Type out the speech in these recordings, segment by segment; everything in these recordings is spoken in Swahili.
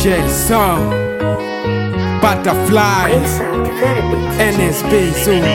Jason Butterfly NSB Zoom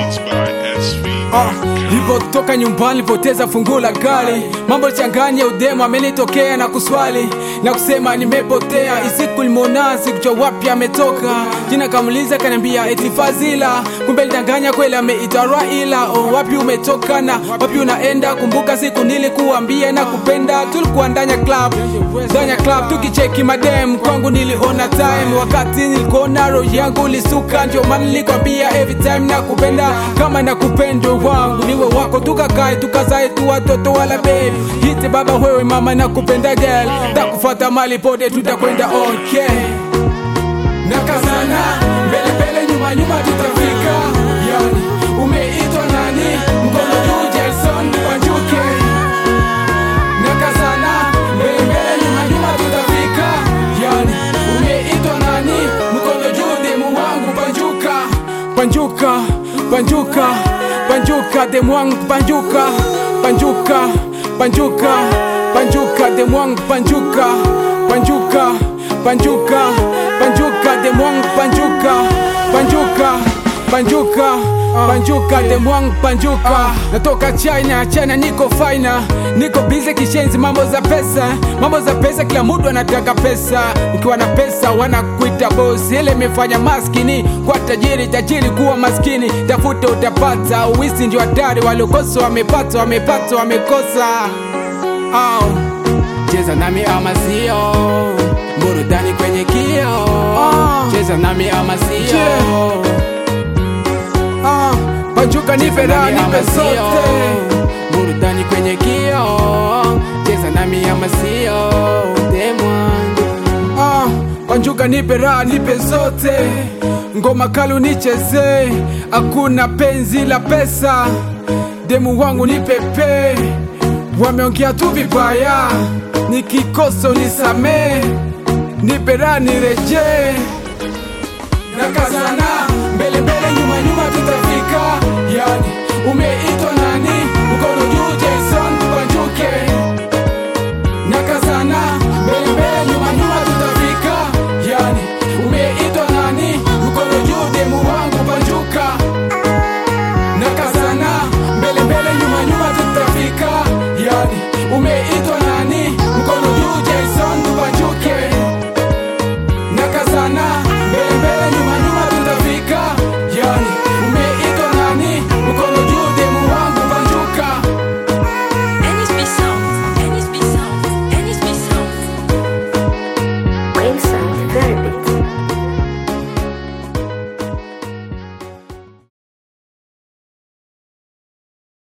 Ah, lipotoka nyumbani lipoteza funguo la gari, mambo changanya udemo amenitokea na kuswali na kusema nimepotea. Isiku limona sikujua wapi ametoka, jina kamuliza kaniambia eti Fazila, kumbe lidanganya kweli ameitwa Raila. Oh, wapi umetoka na wapi unaenda? Kumbuka siku nilikuambia na kupenda, tulikuwa ndanya club ndanya club tukicheki madem, kwangu niliona time wakati nilikuona roho yangu lisuka, ndio maana nilikwambia every time nakupenda kama nakupenda wangu niwe wako, tukakae tukazae tu watoto wala baby hiti baba wewe mama nakupenda girl, takufata mali pote tutakwenda okay, nakazana mbele mbele nyuma nyuma tutafika, yani umeitwa nani? Mkono juu Jason Wanjuke, nakazana mbele mbele nyuma nyuma tutafika, yani umeitwa nani? Mkono juu demu wangu Banjuka, Banjuka, Banjuka, Banjuka, demu wangu Banjuka, Banjuka, Banjuka, Banjuka, demu wangu Banjuka, Banjuka, Banjuka, Banjuka, demu wangu Banjuka, Banjuka, Banjuka, Banjuka, demu wangu Banjuka. Natoka China, China niko faina, niko busy kishenzi, mambo za pesa, mambo za pesa, kila mtu anataka pesa. Nikiwa na pesa wanakuita boss, ile imefanya maskini kwa tajiri, tajiri kuwa maskini. Tafuta utapata, uwisi ndio hatari, waliokosa wamepata, wamepata wamekosa. Oh, cheza nami ama sio, burudani kwenye kio. Cheza nami ama sio Ah, Banjuka nipe raha nipe sote, burudani kwenye kio, cheza nami ama sio, demu wangu. Ah, Banjuka nipe raha nipe zote, ngoma kali nicheze, hakuna penzi la pesa, demu wangu nipepe, wameongea tu vibaya, nikikosa unisamee, nipe raha nirejee nakazana mbele mbele nyuma nyuma tutafika yani umeitwa nani